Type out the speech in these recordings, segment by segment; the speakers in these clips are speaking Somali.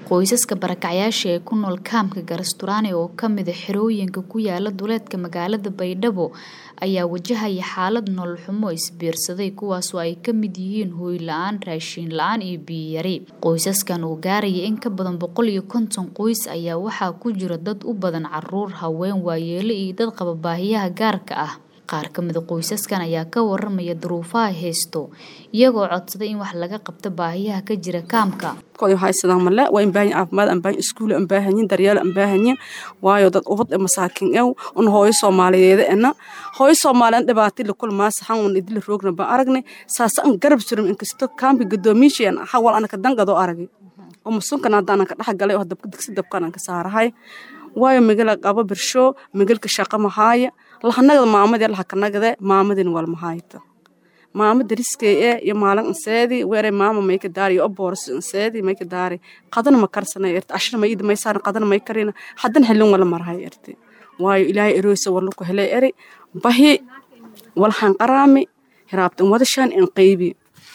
qoysaska barakacyaasha ee ku nool kaamka Garasturaane oo ka mid ah xerooyinka ku yaala duleedka magaalada Baydhabo ayaa wajahaya xaalad nolol xumo isbiirsaday kuwaasoo ay ka mid yihiin hooy la-aan raashin la-aan iyo biyo yari qoysaskan oo gaaraya in ka badan boqol iyo konton qoys ayaa waxaa ku jira dad u badan caruur haween waayeelo iyo dad qaba baahiyaha gaarka ah qaar ka mid a qoysaskan ayaa ka waramaya duruufaha haysto iyagoo codsaday in wax laga qabto baahiyaha ka jira kaamka haysadaan male waa in baahan caafimaad aan baahan iskuul aan baahanyin daryeel aan baahanyin waayo dad ubad ee masaakin ew un hooyo soomaaliyeed ena hooyo soomaaliyeed dhibaati la kulmaa saxan un idil roogna baan aragnay saasa an garab surum inkasto kaamka gadoomiishiyan hawal anaka dangadoo aragay oo masunkan hadda anaka dhex galay oo dabka digsi dabkan anka saarahay waayo magala qabo birsho magalka shaqa mahaaya lahanagada maamadee lahakanagade maamadin walmahayta maama dariskay ee iyo maalin anseedi weere maama mayka daari iyo obooras anseedi mayka daari qadana ma karsana irti ashna mayida may saaran qadana may karina hadan helin wala marhay irti waayo ilaahay erooysa wala ku helay eri bahi walhan qaraami hiraabtan wadashan in qaybi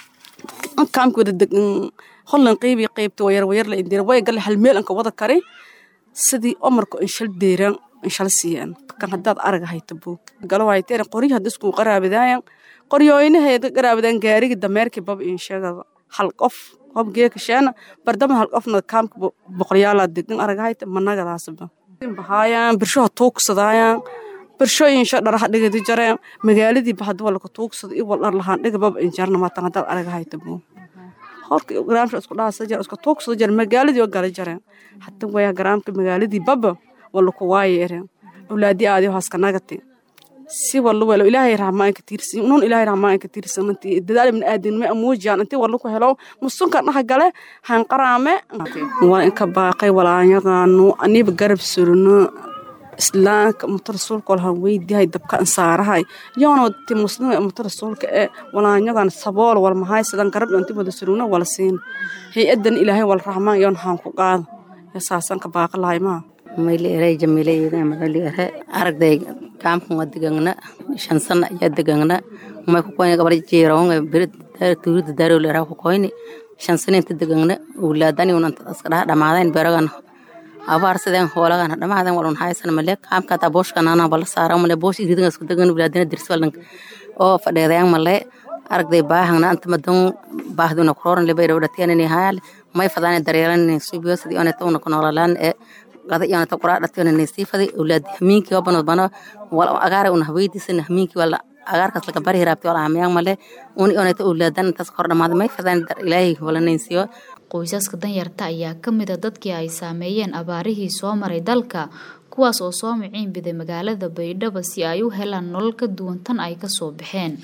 kaamka wada degan hollan qaybi qaybta wayar wayar la indira way gal hal meel anka wada kari sidii omarka inshal deeran inshal siiyaan kan haddaad arag hayta buug galo hayteen qoryo hadda isku qaraabadaayan qoryooyinaheeda qaraabadaan gaarigi dameerkii bab inshagada hal qof qof geeka sheena bardama hal qofna kaamka boqoryaalaa degan arag hayta managadaasba bahaayaan birshoha tuugsadaayaan birshooyinsha dharaha dhigadi jareen magaaladii bahadwa laka tuugsada iyo wal dhar lahaan dhiga bab injarna maatan haddaad arag hayta buug horka garaamsha isku dhaasa jar isku tuugsada jar magaaladii oo gala jareen hadda waya garaamka magaaladii baba wala ku waayeereen awlaadii aadi haaska nagati si wala welo ilaahay rahmaan ka tiirsan unun ilaahay rahmaan ka tiirsan inti dadaal min aadin ma amuujaan inti wala ku helo musunka dhax gale han qaraame waa in ka baaqay walaanyaqaanu aniba garab surno islaamka mutar rasuulka walahan weydiyahay dabka ansaarahay yoona ti muslima mutar rasuulka ee walaanyagan sabool wal mahay sidan garab inti wada surno wala siin hay-adan ilaahay wal rahmaan yoon haan ku qaado saasan ka baaqi lahay maa mayli eray jamiilayda madali ere aragday kaamkan waa degangna shan sana ayaa degangna may kukoyni gabar jiirawanga beri tuurida daarowle eraa kukoyni shan sana inta degangna ulaadani unanta aska dhaha dhamaadayn beragan abaar sideen hoolagan dhamaadan walun haysan male kaamka taa booshkan anaa bala saara male boosh iridan isku degan ulaadana dirsi walan oo fadheedayan male aragday baahangna anta madan baahduna kurooran leba dhawdhatiyanini hayal may fadaane daryeelan subiyosidii oneta una kunoolalaan ee qada iyonata quraa dhationa nesiifadi awlaadi hamiinkii obanod bano wal agaare una haweydiisan hamiinkii wala agaarkaas laga bari hiraabti wala hamiyaan male uni oneta awlaadan intaas kor dhamaada may fadaan dar ilaahay wala naysiyo qoysaska danyarta ayaa ka mid a dadkii ay saameeyeen abaarihii soo maray dalka kuwaas oo soo miciin biday magaalada baydhabo si ay u helaan nolol ka duwan tan ay ka soo baxeen